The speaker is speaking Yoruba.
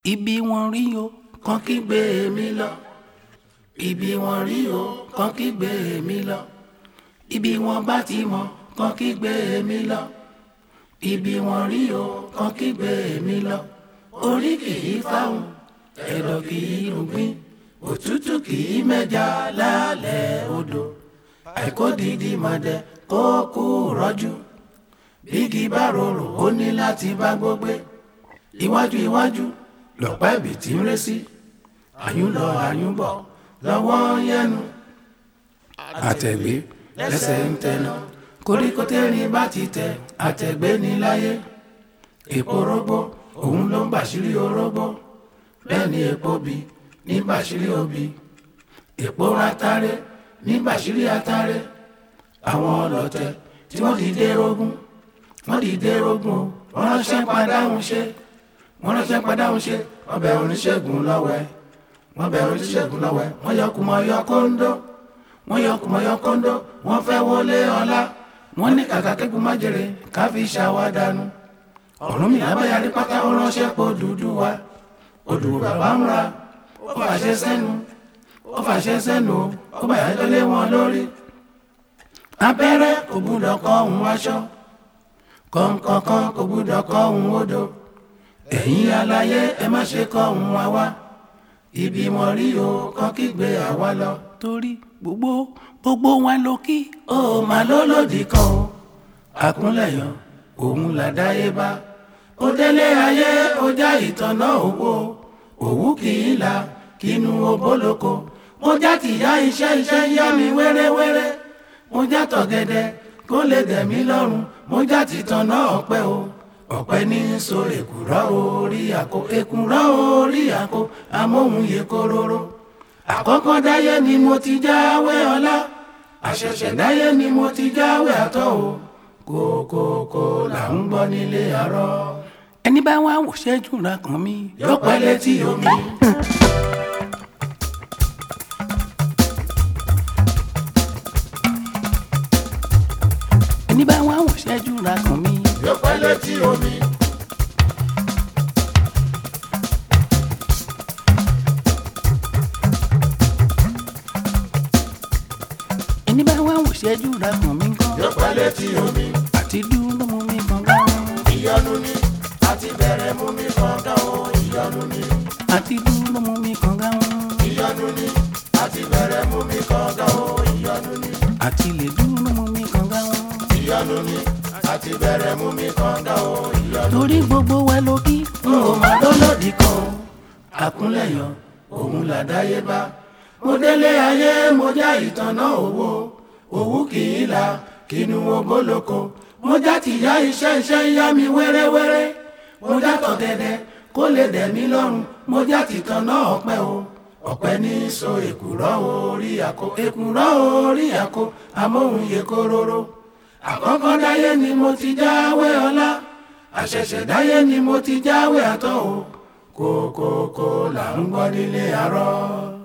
ibi wọn rí o kàn kí gbé mi lọ ibi wọn rí o kàn kí gbé mi lọ ibi wọn bá ti mọ kàn kí gbé mi lọ ibi wọn rí o kàn kí gbé mi lọ orí kì í fáwọn ẹ̀dọ̀ kì í rúgbìn òtútù kì í mẹ́ja lálẹ́ odò àìkódìdí mọ̀dẹ kó kú rọ́jú bígi bá rorò ó ní láti bá gbógbé iwájú iwájú lọ̀pá ibì tí ń ré sí àyùn lọ àyùn bọ̀ lọ́wọ́ yẹnu àtẹ̀gbé lẹ́sẹ̀ ń tẹnu koríko tẹ́rin bá ti tẹ àtẹ̀gbé ní láyé èpo rógbó òun ló ń bàṣírí orógbó bẹ́ẹ̀ ni èpo bí ní bàṣírí obì èpo ratare ní bàṣírí atare àwọn ọlọ́tẹ̀ tí wọ́n dìde rógún wọ́n dìde rógún o wọ́n ránṣẹ́ padáhùn ṣe wọ́n ránṣẹ́ padáhùn ṣe wọ́n bẹ̀ oníṣègùn lọ́wẹ́ wọ́n bẹ̀ oníṣègùn lọ́wẹ́ wọ́n yọ kùmọ̀ yọ kóńdó wọ́n yọ kùmọ̀ yọ kóńdó wọ́n fẹ́ wọlé ọlá wọ́n ní kàkà kẹ́kùn má jèrè ká fi ṣàwádànù ọ̀run mi lábẹ́yàrí pátá ó ránṣẹ́ pọ̀ dúdú wa odù bàbá ń ra ó fàṣẹ sẹ́nu ó fàṣẹ sẹ́nu ó bàyájọ́ lé wọn lórí abẹ́rẹ́ kò gbúdọ̀ kọ́ òun aṣọ kọ̀ǹkọ̀kan kò gbúdọ̀ kọ́ òun odò ẹ̀yin aláyé ẹ má ṣe kọ́ òun wá wá ibi wọn rí o kọ́ kígbe àwa lọ. torí gbogbo gbogbo wa ló kí. ó máa ló lòdì kan o àkúnlẹ̀yàn òun làdáyébá ó délé ayé ó já ìtànná owó òwú kì í la kínú obóloko mo já tìyá iṣẹ́ iṣẹ́ yá mi wéréwéré mo já tọ̀gẹ̀dẹ̀ kó lè dẹ̀ mí lọ́rùn mo já tìtànná ọ̀pẹ o ọ̀pẹ ní so èkùrọ́ orí àkó èkùrọ́ orí àkó amóhùnyè kóróró àkọ́kọ́ dáyé ni mo ti jáwé ọlá àṣẹ̀ṣẹ̀ dáyé ni mo ti jáwé àtọ́ o kókókó là ń gbọ́ nílé àárọ̀. ẹni bá wá wò ṣẹ́jú ra kàn mí. yóò pẹ́ létí omi. ẹni bá wá wò ṣẹ́jú ra kàn mí. yóò pẹ́ létí omi. ẹni bá wá wò ṣẹ́jú ra kàn mí kọ́. yóò pẹ́ létí omi. àti dúró mú mi kàn gáwọn. ìyọnu ni àti bẹ̀rẹ̀ mú mi kọ̀ọ̀kan o ìyọnu ni. àti dúró mú mi kàn gáwọn. ìyọnu ni àti bẹ̀rẹ̀ mú mi kọ̀ọ̀kan o ìyọnu ni. àti lè dúró mú mi kàn gáwọn. ìyọnu ni àti bẹ̀rẹ̀ mú mi kọ̀ọ̀kan o ìyọnu. torí gbogbo wa ló kí. n ò má lólòdì kan o àkúnlẹ̀yàn òun làdáyébá mo délé ayé mo já ìtànná owó òwú kì í la kínú obóloko mo já tìyá iṣẹ́ iṣẹ́ ń yá mi wéréwéré mo já tọ̀gẹ̀dẹ̀ kó lè dẹ̀ mí lọ́rùn mo já tìtànná ọ̀pẹ o ọ̀pẹ ní so èkùrọ́ orí àkó èkùrọ́ orí àkó amóhùnyè kóróró àkọ́kọ́ dáyé ni mo ti jáwé ọlá àṣẹ̀ṣẹ̀ dáyé ni mo ti jáwé àtọ́ o kókókó là ń gbọ́ nílé àárọ̀.